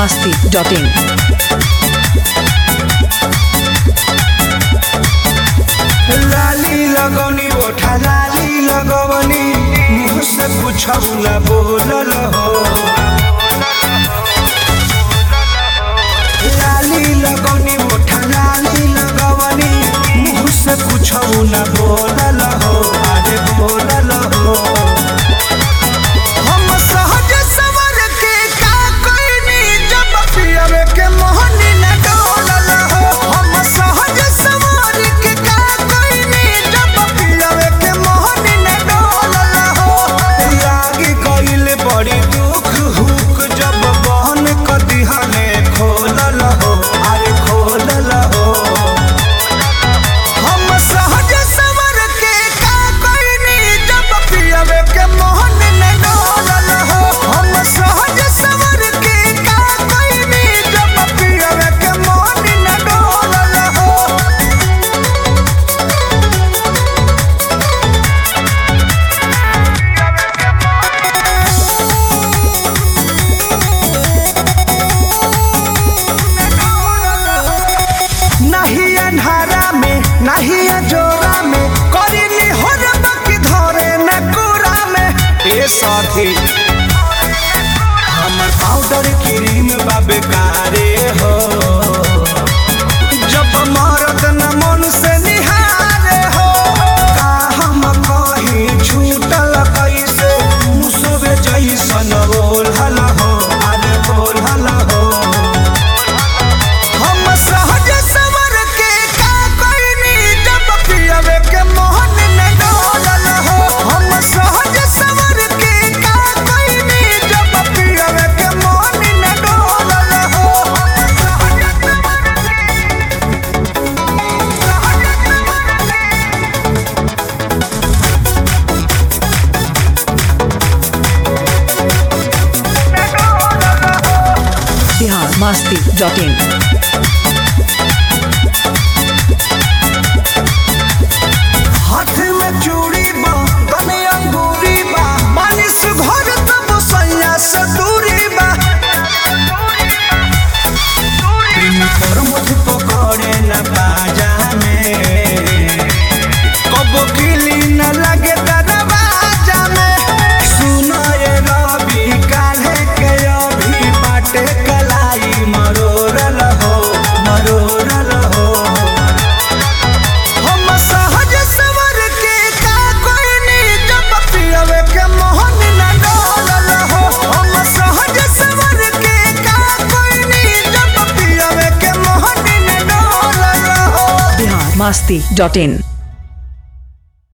masti.in. लाली लगौनी ओठा लाली लगवनी मुँह से कुछौला बोलल हो लाली लगौनी ओठा लाली लगवनी मुँह से कुछौला बोलल हो अरे बोलल हो हम सहज सवर के का कोइनी जब पियवे के मोहनी न डोलल हो हम सहज सवर के का कोइनी जब पियवे के मोहनी न डोलल हो लागी कइल बड़ी दुख हुक जब बहन क दिहने खोलल हो अरे खोलल हो हम सहज सवर के का कोइनी जब पियवे के मोहन न डोलल हो हम सहज सवर के का कोइनी जब पियवे के मोहन न डोलल हो नहीं अन्हारा में नहीं जोरा में करिनी हो की धरे न कुरा में ए साथी हमर पाउडर क्रीम बा बेकारे हो जब मरद न मन से निहारे हो का हम कहीं छूटल कैसे मुसबे जैसन बोलल हो अरे बोलल हो हम सहज सवर के का कोइनी जब पियवे के मोहन न डोलल हो हम सहज सवर के का कोइनी जब पियवे के मोहन न डोलल हो Bihar masti.in. हाथ में चूड़ी बा तने अंगूरी बा मानिस घर तब सैया से दूरी बा प्रेम पर मुझ पकड़े न बाजा में कबो किली न लगे दरवाजा में सुनो ये रवि काल्हे के अभी बाटे कलाई मरोरल हो मरोरल हो हम सहज सवर के का कोइनी जब पियवे के मोहन न डोलल हो हम सहज सवर के का कोइनी जब पियवे के मोहन न डोलल हो Bihar masti.in.